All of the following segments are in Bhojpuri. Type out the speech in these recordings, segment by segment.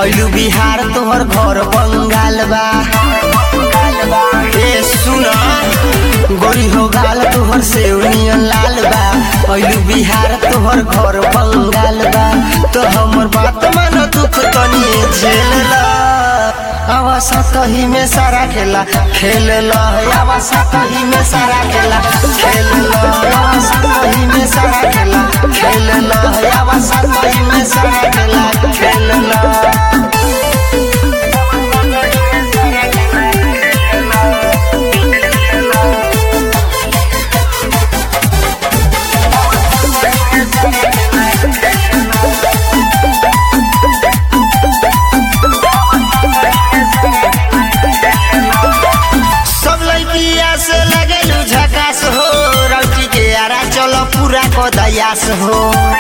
ऐलू बिहार तोहर घर बंगाल बा ए सुन गोरी हो गाल तोहर सेवनियन लाल बा ऐलू बिहार तोहर घर बंगाल बा तो हमर बात मान दुख तनी झेल ला आवा सतही में सारा खेला खेल ला आवा सतही में सारा खेला खेल ला आवा सतही में सारा खेला खेल ला आवा सतही में सारा खेला खेल ला सब लड़किया से लगेलू झकास हो रौटी के आरा चलो पूरा को दयास हो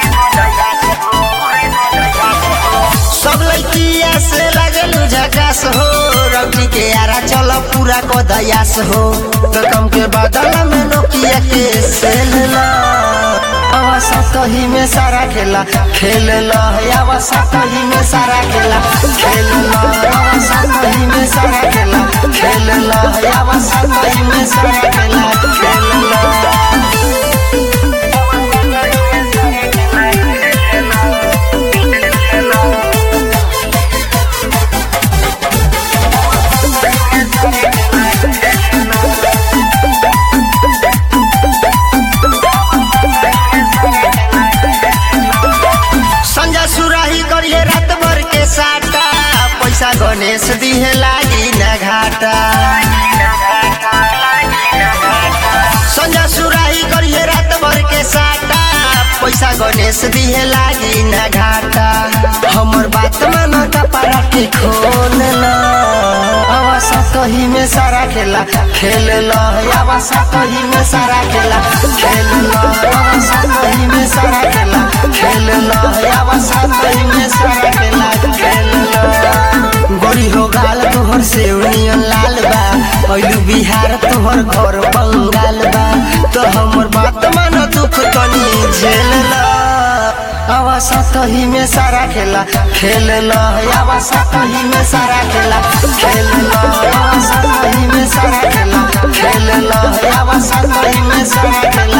सब लड़किया से लगेलू झकास हो रौटी के आरा चलो पूरा को दयास हो तो कम के बदल में नोकिया के सेल ला आवा सतही में सारा खेला खेल ला आवा सतही में सारा खेला खेल ला आवा सतही में सारा खेला खेल ला आवा सतही में सारा खेला खेल ला संजय सुराही करिए रात भर के साटा पैसा गणेश दिहे लागी न घाटा संजय सुराही करिए रात भर के साटा पैसा गणेश दिहे लागी न घाटा हमर बात मान कपड़ा के खोल ला आवा सतही में सारा खेला खेल ला आवा सतही में सारा खेला खेल ला आवा सतही में सारा खेला खेल ला आवा सतही में सारा खेला खेल ला गोरी हो गाल तोहर सेवनियन लाल बा ऐलू बिहार तोहर घर बंगाल बा तो हमर बात मान दुख तनी झेल ला आवा सतही में सारा खेला खेल ला आवा सतही में सारा खेला खेल ला आवा सतही में सारा खेला खेल ला आवा सतही में सारा खेला